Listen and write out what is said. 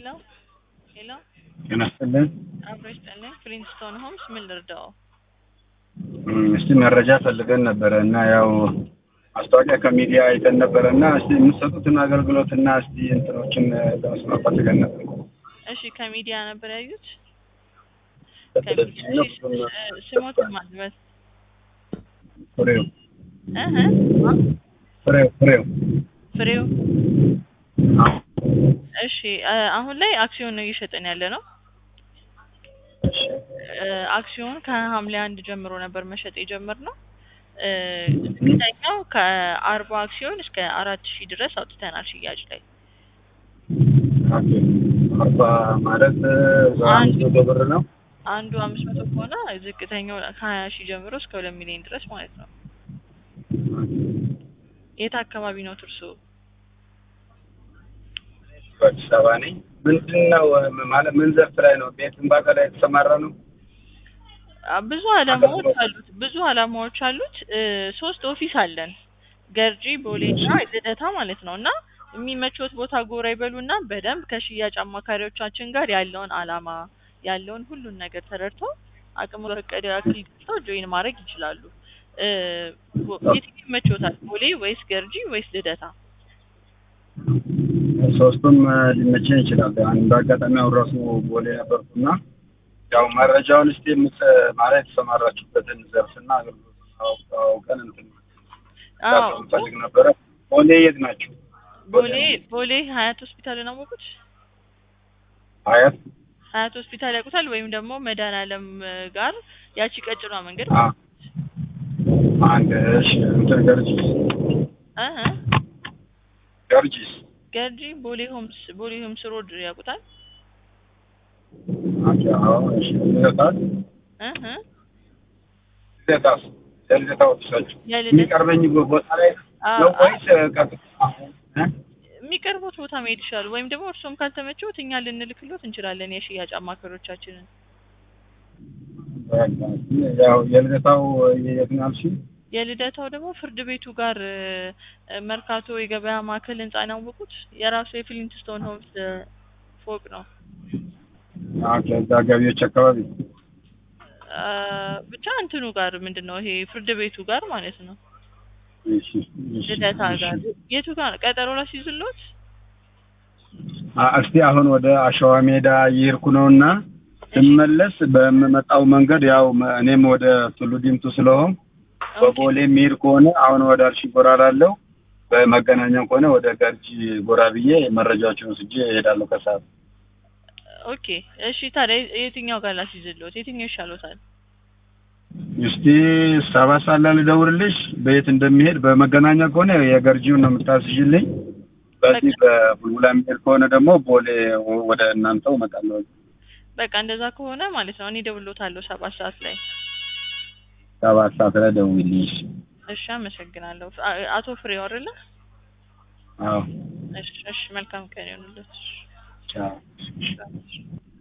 ሄሎ ሄሎ ጤና ይስጥልን። አብሮ ይስጥልኝ። ፍሊንስቶን ሆምስ ምን ልርዳው? እም፣ እስቲ መረጃ ፈልገን ነበረ እና ያው ማስታወቂያ ከሚዲያ አይተን ነበረ እና እስቲ የምትሰጡትን አገልግሎት እና እስቲ እንትኖችን ለመስማት ፈልገን ነበር። እሺ ከሚዲያ ነበር ያዩት? በቴሌቪዥን ነው እሺ ብዙም እ- ስሞትን ማልበስ ፍሬው እህ ፍሬው ፍሬው ፍሬው አዎ። እሺ አ- አሁን ላይ አክሲዮን ነው እየሸጠን ያለ ነው። እሺ። እ፣ አክሲዮን ከሐምሌ አንድ ጀምሮ ነበር መሸጥ የጀመርነው። እ፣ ዝቅተኛው ከአርባ አክሲዮን እስከ አራት ሺህ ድረስ አውጥተናል ሽያጭ ላይ ኦኬ። አርባ ማለት እዛ አንድ አምስት መቶ ብር ነው። አንዱ አምስት መቶ ከሆነ ዝቅተኛው ከሀያ ሺህ ጀምሮ እስከ ሁለት ሚሊዮን ድረስ ማለት ነው። የት አካባቢ ነው ትርሱ? በአዲስ አበባ ነኝ። ምንድን ነው ማለት ምን ዘርፍ ላይ ነው? ቤት ግንባታ ላይ የተሰማራ ነው? አ፣ ብዙ አላማዎች አሉት። ብዙ አላማዎች አሉት። እ፣ ሶስት ኦፊስ አለን ገርጂ፣ ቦሌ እና ልደታ ማለት ነው። እና የሚመቾት ቦታ ጎራ ይበሉና በደንብ ከሽያጭ አማካሪዎቻችን ጋር ያለውን አላማ ያለውን ሁሉን ነገር ተረድተው አቅሙ በፈቀደ ያክል ገብተው ጆይን ማድረግ ይችላሉ። እ፣ ቦ- የትኛው ይመቾታል? ቦሌ ወይስ ገርጂ ወይስ ልደታ? ሶስቱም ሊመቸኝ ይችላል። አንድ አጋጣሚ አሁን ራሱ ቦሌ ነበርኩና ያው መረጃውን እስቲ የምት ማለት የተሰማራችሁበትን ዘርፍና አገልግሎት አውቅ- አውቀን እንትን አዎ ፈልግ ነበረ። ቦሌ የት ናቸው? ቦሌ ቦሌ ሀያት ሆስፒታልን አወቁት? ሀያት ሀያት ሆስፒታል ያውቁታል? ወይም ደግሞ መድኃኒዓለም ጋር ያቺ ቀጭኗ መንገድ አ አንድ እሺ እንትን ገርጂስ እህ ገርጂስ ገርጂ ቦሌ ሆምስ ቦሌ ሆምስ ሮድ ያውቁታል? አቻ አዎ እሺ ልደታስ እህ ልደታስ የልደታ ወጥሳችሁ የልደታ የሚቀርበኝ ቦታ ላይ አ- ነው አ- ወይስ ቀጥታ እ? የሚቀርቡት ቦታ መሄድ ይችላሉ። ወይም ደግሞ እርሶም ካልተመቸውት እኛ ልንልክሎት እንችላለን የሽያጭ አማካሪዎቻችንን። በቃ ያው የልደታው የት ነው ያልሽኝ? የልደታው ደግሞ ፍርድ ቤቱ ጋር እ፣ መርካቶ የገበያ ማዕከል ህንጻን ያወቁት የራሱ የፍሊንትስቶን ሆምስ እ፣ ፎቅ ነው። ኦኬ እዛ ገቢዎች አካባቢ አ፣ ብቻ እንትኑ ጋር ምንድን ነው ይሄ ፍርድ ቤቱ ጋር ማለት ነው። እሺ እሺ ልደታ እሺ። ጋር የቱ ጋር ቀጠሮ ላስይዝሎት? አ- እስቲ አሁን ወደ አሸዋ ሜዳ እየሄድኩ ነውና ስመለስ በምመጣው መንገድ ያው መ- እኔም ወደ ቱሉ ዲምቱ ስለሆን በቦሌ የሚሄድ ከሆነ አሁን ወደ አርሺ ጎራ ላለው በመገናኛ ከሆነ ወደ ገርጂ ጎራ ብዬ መረጃዎችን ወስጄ እሄዳለሁ ከሰዓት። ኦኬ እሺ። ታዲያ የትኛው ጋር ላስይዝሎት? የትኛው ይሻሎታል? እስቲ ሰባት ሰዓት ላይ ልደውልልሽ በየት እንደሚሄድ። በመገናኛ ከሆነ የገርጂውን ነው የምታስይልኝ። በዚህ በቡልቡላ የሚሄድ ከሆነ ደግሞ ቦሌ ወ- ወደ እናንተው እመጣለሁ። በቃ እንደዛ ከሆነ ማለት ነው እኔ እደውልሎታለሁ ሰባት ሰዓት ላይ። ሰባት ሰዓት ላይ ደውልልኝ። እሺ አመሰግናለሁ። አ- አቶ ፍሬው አይደለ? አዎ እሺ እሺ። መልካም ቀን ይሁንልዎት። ቻው። እሺ።